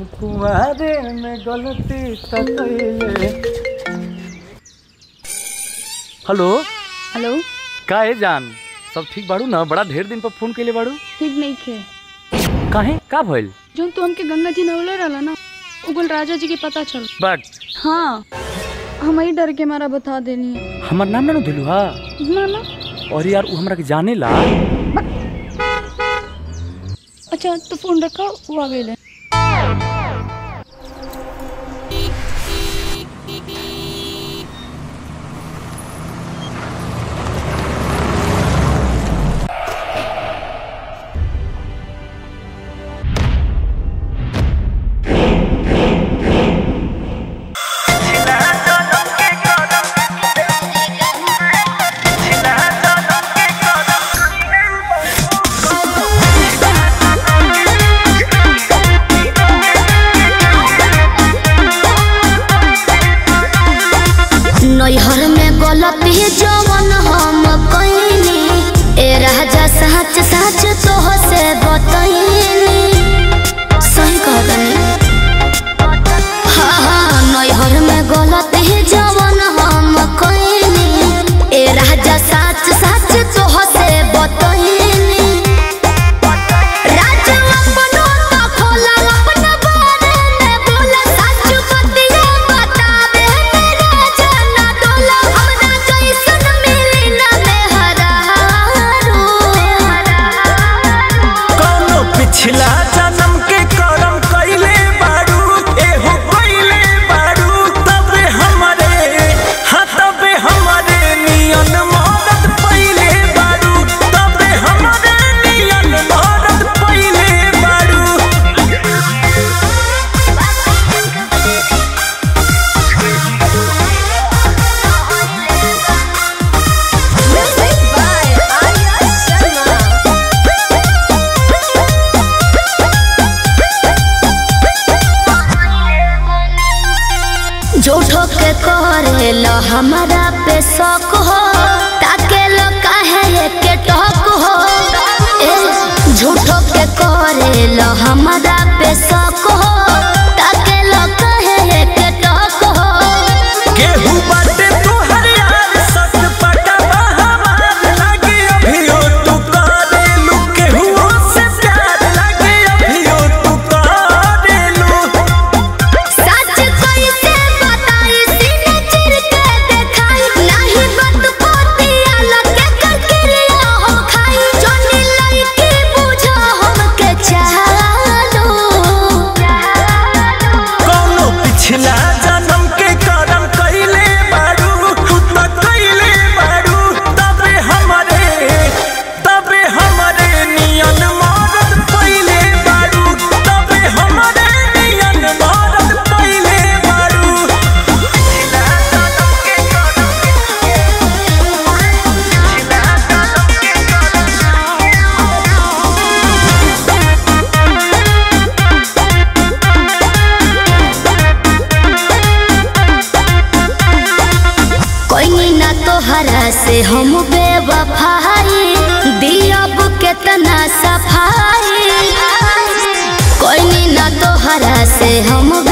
कुमारे में गलती त कइले हेलो हेलो का है जान सब ठीक बाड़ू ना बड़ा ढेर दिन पर फोन कइले बाड़ू ठीक नहीं खे काहे का भइल जो तू हमके गंगा जी नवले रहला ना उगल राजा जी के पता चल बट हाँ हम ही डर के मारा बता देनी है हमर नाम ना दिलू हा ना ना और यार उ हमरा के जाने ला अच्छा तो फोन रखा वो आ गए नैहर में गलती जवन हम कइनी ए राजा सच सच तोह से बतइनी सही कहतनी हाँ हाँ नैहर में गलती जवन हम कइनी ए राजा सच सच तोह से बतइनी राजा अपनो तो खोला अपना बारे में बोला सच बतिया बतावे मेरा जाना डोला हमरा कैसन मिली ना मेहरारू कौनो पिछला जन्म के करम कइले बारू एहो कइले बारू तबे हमरे हाँ तबे हमरे नियन मदद पइले बारू तबे हमरे नियन मदद पइले बारू झूठो के करेला हमारा पे शक हो ताके लो काहे के टक हो ए झूठो के करेला हमारा पे शक हो ताके लो काहे के टक हो केहू बाटे तोहर यार सच पटवा हमार लागे अभियो तू करेलू केहू से प्यार लागे अभियो तू करेलू सच कैसे बताई सीने चिर के देखाई नहीं बत पोतिया लगे ककरिया हम खाई जोनी लड़की बुझो हमके चालो कौनो पिछला जन्म के करम कइले बारू तू त कइले बारू तबे हमरे तबे हमरे नियन मदद पइले बारू तबे हमरे नियन मदद पइले बारू पिछला जन्म के करम कोई ना तोहरा से हम बेवफाई दियब केतना सफाई कोई ना तोहरा से हम